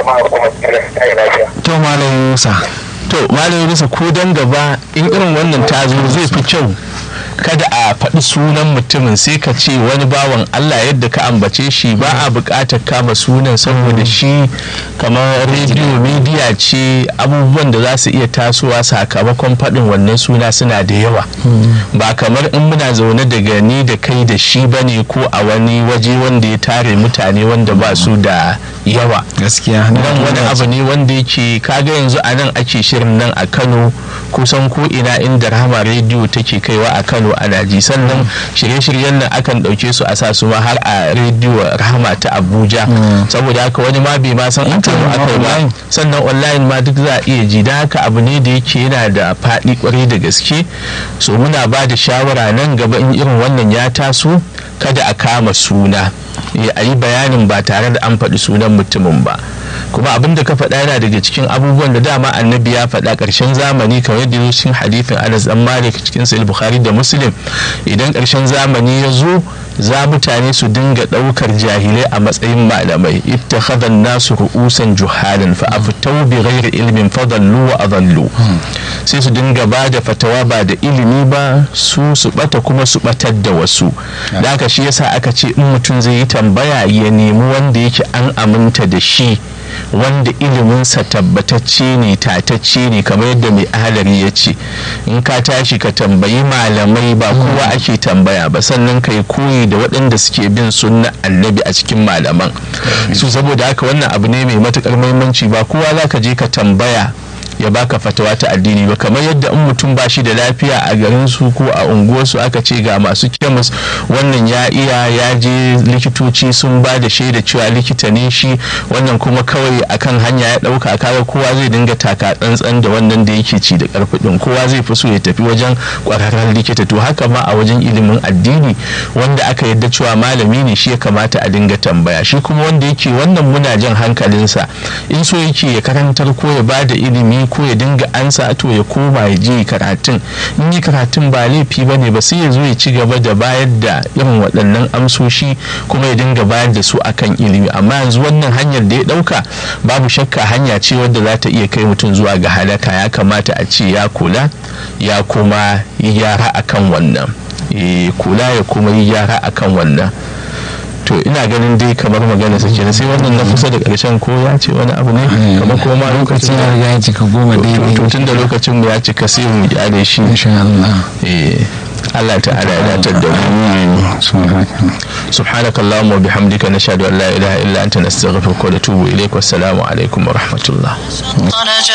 jama'a kuma su kai lafiya to malam yusa to malam yusa ko dan gaba in irin wannan ta zo zai fi kyau kada a faɗi sunan mutumin sai ka ce wani bawan Allah yadda ka ambace shi ba a buƙatar kama sunan saboda shi kamar rediyo midiya ce abubuwan da za su iya tasowa sakamakon faɗin wannan suna suna da yawa ba kamar in muna zaune daga ni da kai da shi bane ko a wani waje wanda ya tare mutane wanda ba su da yawa gaskiya nan wani abu ne wanda yake kaga yanzu a nan ake shirin nan a kano kusan ko ina inda rahama rediyo take kaiwa a kano ana ji sannan shirye-shiryen nan akan ɗauke su a sa su ma har a rediyo rahama ta abuja saboda haka wani ma bai ma san a kano aka yi ba sannan online ma duk za a iya ji da haka abu ne da yake yana da faɗi kwarai da gaske so muna ba da shawara nan gaba in irin wannan ya taso kada a kama suna a yi bayanin ba tare da an faɗi sunan mutumin ba kuma abin da ka faɗa yana daga cikin abubuwan da dama annabi ya faɗa ƙarshen zamani kamar yadda ya cikin hadithin anas dan malik cikin sahih bukhari da muslim idan ƙarshen zamani ya zo za mutane su dinga ɗaukar jahilai a matsayin malamai ittakhadha nasu ru'usan juhalan fa aftau bi ghairi ilmin fadallu wa adallu sai su dinga ba da fatawa ba da ilimi ba su su bata kuma su batar da wasu da haka shi yasa aka ce in mutum zai yi tambaya ya nemi wanda yake an aminta da shi wanda iliminsa tabbatacce ne tatacce ne kamar yadda mai ahalari ya ce in ka tashi ka tambayi malamai ba kowa ake tambaya ba sannan ka yi koyi da waɗanda suke bin sunna annabi a cikin malaman su saboda haka wannan abu ne mai matukar muhimmanci ba kowa za ka je ka tambaya ya baka fatawa ta addini ba kamar yadda in mutum ba shi da lafiya a garin su ko a unguwarsu aka ce ga masu kemis wannan ya iya ya je likitoci sun ba da shaida cewa likita ne shi wannan kuma kawai akan hanya ya dauka kaga kowa zai dinga taka tsantsan da wannan da yake ci da karfi din kowa zai fi so ya tafi wajen kwararren likita to haka ma a wajen ilimin addini wanda aka yadda cewa malami ne shi ya kamata a dinga tambaya shi kuma wanda yake wannan muna jan hankalinsa in so yake ya karantar ko ya ba da ilimi ko ya dinga ansa to ya koma ya je karatun in yi karatun ba laifi ba ne ba sai ya zo ya ci gaba da bayar da irin waɗannan amsoshi kuma ya dinga bayar da su akan ilimi amma yanzu wannan hanyar da ya ɗauka babu shakka hanya ce wadda za ta iya kai mutum zuwa ga halaka ya kamata a ce ya kula ya kuma yi gyara akan wannan kula ya kuma yi gyara akan wannan to ina ganin dai kamar magana sa kenan sai wannan na kusa da karshen ko ya ce wani abu ne kamar ko ma lokacin ya riga ya cika goma daidai to tun da lokacin mu ya cika sai mu kyale shi insha Allah eh Allah ta'ala ya datar da mu subhanaka allahumma wa bihamdika nashhadu an la ilaha illa anta nastaghfiruka wa natubu ilayk wassalamu alaikum wa rahmatullah